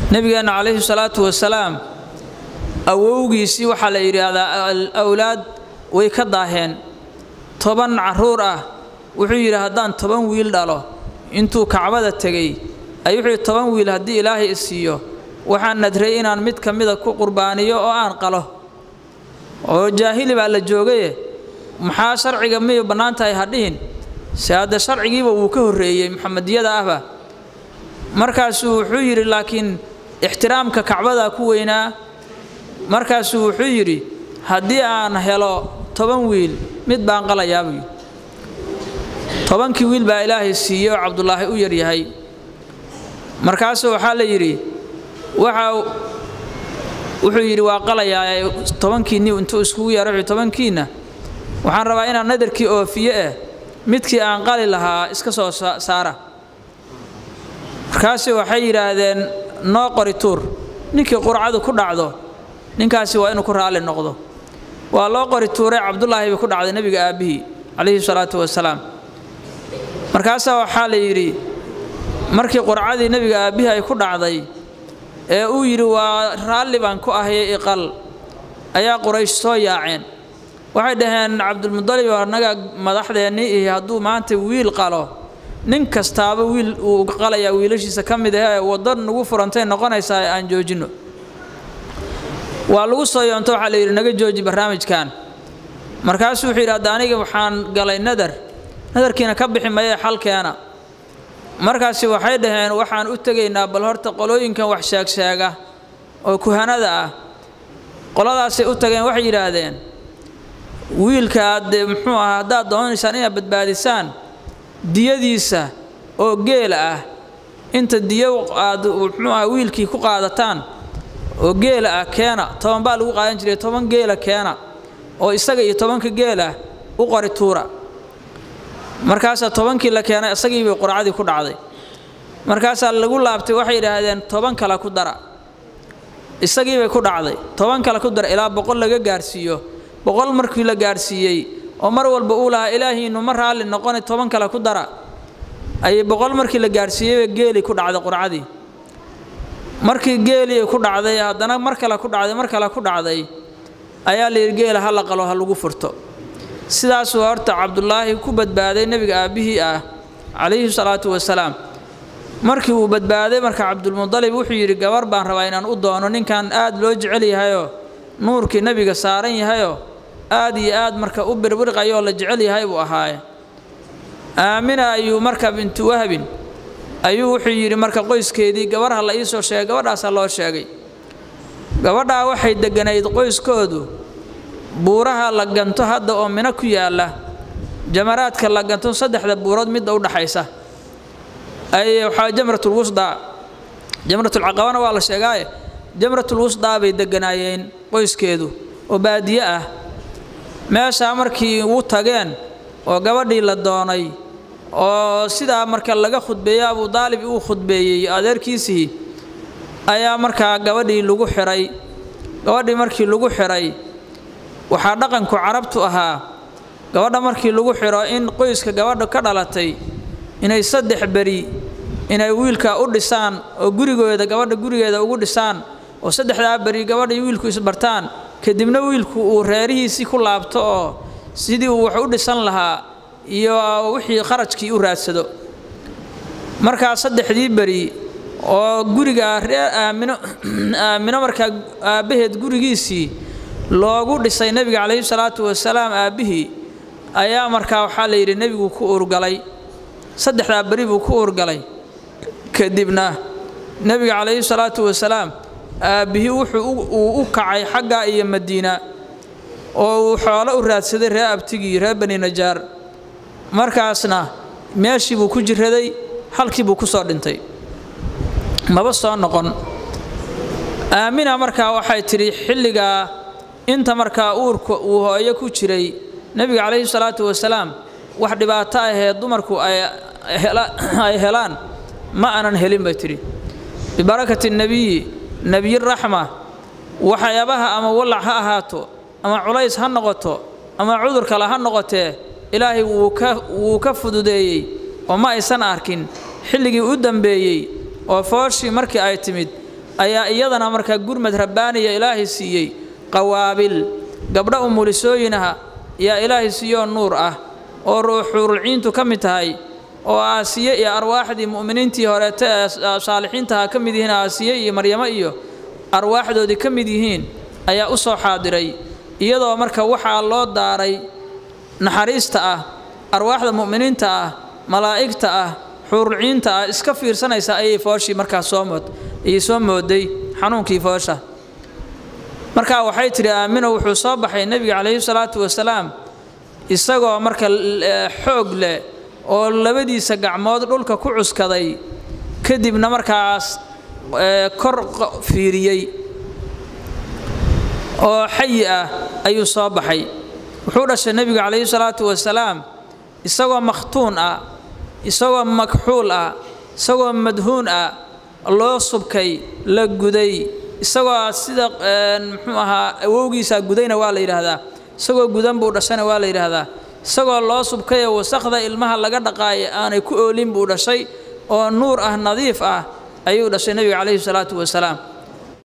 nebigeenna calayhi salaatu wasalaam awowgiisii waxaa la yidhaahdaa awlaad way ka daaheen toban carruur ah wuxuu yidhi haddaan toban wiil dhalo intuu kacbada tegey ay wuxuu yidhi toban wiil haddii ilaahay i siiyo waxaan nadray inaan mid ka mida ku qurbaaniyo oo aan qalo oo jaahili baa la joogaye maxaa sharciga miyay bannaan tahay ha dhihin se hadde sharcigiiba wuu ka horreeyey muxamediyada ahba markaasuu wuxuu yidhi laakiin ixtiraamka kacbadaa ku weynaa markaasuu wuxuu yidhi haddii aan helo toban wiil mid baan qalayaa buu yidhi tobankii wiil baa ilaahay siiyey oo cabdulaahi u yaryahay markaasuu waxaa la yidhi waxa wuxuu yidhi waa qalayaa tobankiinni intuu iskugu yeero wuxuu tobankiinna waxaan rabaa inaan nadarkii oofiye eh midkii aan qali lahaa iska soo saara markaasi waxay yidhaahdeen noo qori tuur ninkii qurcadu ku dhacdo ninkaasi waa inuu ku raalli noqdo waa loo qori tuuray cabdulaahi bay ku dhacday nebiga aabbihii calayhi salaatu wasalaam markaasaa waxaa la yidhi markii qurcadii nebiga aabbihii ay ku dhacday ee uu yidhi waa raalli baan ku ahayay iqal ayaa quraysh soo yaaceen waxay dhaheen cabdulmudalib annaga madaxdeennii ihi hadduu maanta wiil qalo nin kastaaba wiil uu qalayaa wiilashiisa ka mid ahee waddo nagu furantay noqonaysaa aan joojinno waa lagu soo yoonto waxaa la yidhi naga jooji barnaamijkan markaasuu wuxuu yidhi hadda aniga waxaan galay nadar nadarkiina ka bixi mayee xalkeena markaasi waxay dhaheen waxaan u tegaynaa bal horta qolooyinkan wax sheegsheega oo kuhanada ah qoladaasay u tageen waxay yidhaahdeen wiilka aad muxuu ahaa haddaad doonaysaan inaad badbaadisaan diyadiisa oo geela ah inta diyo aad muxuu aha wiilkii ku qaadataan oo geela ah keena toban baa lagu qaadan jiray toban geela keena oo isaga iyo tobanka geelah u qori tuura markaasaa tobankii la keenay isagii bay qurcadii ku dhacday markaasaa lagu laabtay waxay yidhaahdeen toban kale ku dara isagii bay ku dhacday toban kale ku dara ilaa boqol laga gaarsiiyo boqol markii la gaarsiiyey oo mar walba uu lahaa ilaahiinu ma raalli noqona toban kale ku dara ayay boqol markii la gaarsiiyeyba geeli ku dhacday qurcadii markii geelii ku dhacday haddana mar kale ku dhacday mar kale ku dhacday ayaa la yidhi geela ha la qalo ha lagu furto sidaasuu horta cabdulaahi ku badbaaday nebiga aabbihii ah calayhi salaatu wasalaam markii uu badbaaday marka cabdulmudalib wuxuu yidhi gabar baan rabaa inaan u doono ninkan aad loo jecel yahayoo nuurkii nebiga saaran yahayoo aad iyo aad marka u birbirqayoo la jecel yahay buu ahaaye aamina ayuu marka bintu wahbin ayuu wuxuu yidhi marka qoyskeedii gabarha la ii soo sheegay gabadhaasaa loo sheegay gabadhaa waxay degganayd qoyskoodu buuraha la ganto hadda oo mino ku yaalla jamaraadka la ganto saddexda buurood midda u dhaxaysa ay waxaa jamratulwusdaa jamratulcaqabana waa la sheegaaye jamratulwusdaa bay degganaayeen qoyskeedu oo baadiye ah meeshaa markii u tageen oo gabadhii la doonay oo sidaa marka laga khudbeeyey abuu daalib uu khudbeeyey adeerkiisii ayaa markaa gabadhii lagu xihay gabadhii markii lagu xihay waxaa dhaqanku carabtu ahaa gabadha markii lagu xidho in qoyska gabadha ka dhalatay inay saddex beri inay wiilka u dhisaan oo gurigooda gabadha gurigeeda ugu dhisaan oo saddexdaa beri gabadha iyo wiilku isbartaan kadibna wiilku uu reerihiisii ku laabto oo sidii uu wax u dhisan lahaa iyo wixii kharajkii u raadsado markaa saddexdii beri oo guriga reer aamino aamino markaa aabbaheed gurigiisii loogu dhisay nebiga calayhi salaatu wasalaam aabbihii ayaa markaa waxaa la yidhi nebigu ku urgalay saddexdaa beri buu ku urgalay kadibna nebiga calayhi salaatu wasalaam aabbihii wuxuu uu u kacay xaggaa iyo madiina oo uu xoolo u raadsaday reer abtigii reer bani najaar markaasna meeshii buu ku jiraday halkii buu ku soo dhintay maba soo noqon aamina markaa waxay tidhi xilligaa inta markaa uurka uu hooyo ku jiray nebiga calayhi salaatu wasalaam wax dhibaato ahee dumarku ay helaan ma aanan helin bay tidhi bibarakati nebiyi nebiyiraxma waxyaabaha ama wallac ha ahaato ama culays ha noqoto ama cudur kale ha noqotee ilaahay wuu ka fududeeyey oo ma aysan arkin xilligii u dambeeyey oo fooshii markii ay timid ayaa iyadana markaa gurmad rabbaaniya ilaahay siiyey qawaabil gabdho umulisooyinaha yaa ilaahay siiyoo nuur ah oo ruuxuurulciintu ka mid tahay oo aasiye iyo arwaaxdii mu'miniintii horeete ee saalixiintaha ka mid yihiin aasiye iyo maryamo iyo arwaaxdoodii ka mid yihiin ayaa u soo xaadiray iyadoo marka waxaa loo daaray naxariista ah arwaaxda mu'miniinta ah malaa'igta ah xuurulciinta ah iska fiirsanaysa ayay fooshii markaa soo mood ayay soo mooday xanuunkii foosha markaa waxay tidhi aamino wuxuu soo baxay nebiga calayhi salaatu wasalaam isagoo marka xoog leh oo labadiisa gacmood dhulka ku cuskaday kadibna markaas kor fiiriyey oo xayi ah ayuu soo baxay wuxuu dhashay nebigu calayhi salaatu wasalaam isagoo makhtuun ah isagoo makxuul ah isagoo madhuun ah loo subkay la guday isagoo sida muxuu ahaa awowgiisaa gudayna waa la yidhaahdaa isagoo gudan buu dhashayna waa la yidhaahdaa isagoo loo subkayoo wasakhda ilmaha laga dhaqaaya aanay ku oolin buu dhashay oo nuur ah nadiif ah ayuu dhashay nebiga calayhi salaatu wasalaam